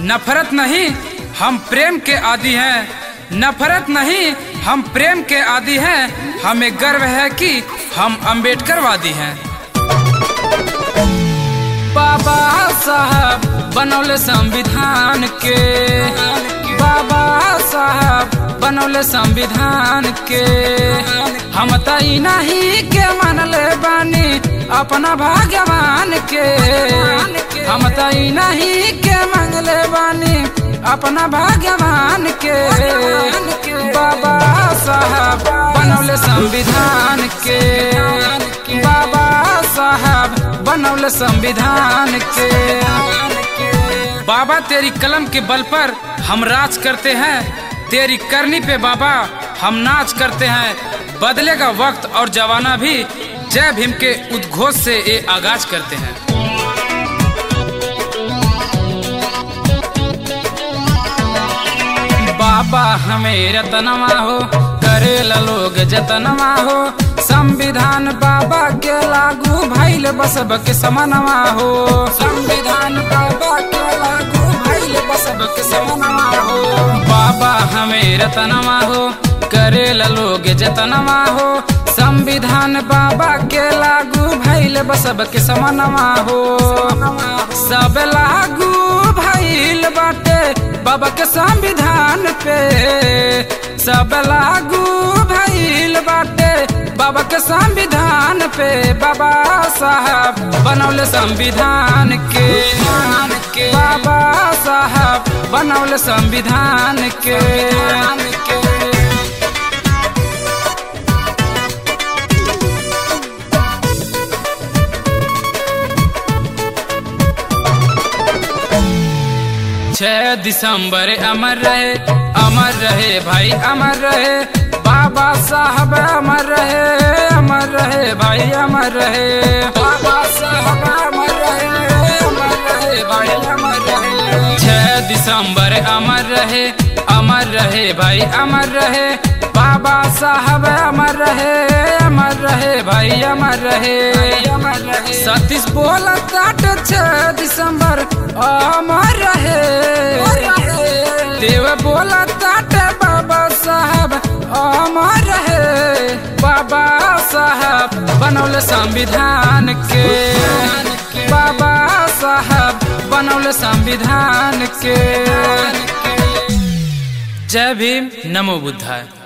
नफरत नहीं हम प्रेम के आदि हैं नफरत नहीं हम प्रेम के आदि हैं हमें गर्व है कि हम अम्बेडकरवादी हैं बाबा साहब बनौले संविधान के बाबा साहब बनौले संविधान के हम तई नहीं के मानले बानी अपना भगवान के हम तई नहीं के मांगले बानी अपना भगवान के बाबा साहब बनौले संविधान के बाबा साहब बनौले संविधान के बाबा तेरी कलम के बल पर हम राज करते हैं तेरी करनी पे बाबा हम नाच करते हैं बदलेगा वक्त और जवाना भी जय भीम के उद्घोष से ये आगाज करते हैं बाबा हमें रतनवा हो करेला लोग जतनवा हो संविधान बाबा के लागू भैल बसब के समनवा हो संविधान बाबा के लागू भैल बसब के समनवा हो बाबा हमें रतनवा हो करेला लोग जतनवा हो संविधान बाबा के लागू भैल बसब के समनवा हो सब लागू भैल बाटे बाबा के संविधान पे सब लागू भैल बाटे बाबा के संविधान पे बाबा साहब बनौले संविधान के बाबा साहब बनौले संविधान के छह दिसंबर अमर रहे अमर रहे भाई अमर रहे बाबा साहब अमर रहे अमर रहे भाई अमर रहे बाबा साहब अमर रहे अमर रहे भाई अमर रहे छह दिसंबर अमर रहे अमर रहे भाई अमर रहे बाबा साहब अमर रहे अमर रहे भाई अमर रहे अमर रहे सतीश बोला ताट छह दिसंबर अमर रहे देव बोला ताट बाबा साहब अमर रहे बाबा साहब बनौले संविधान के बाबा साहब बनौले संविधान के जय भीम नमो बुद्धाय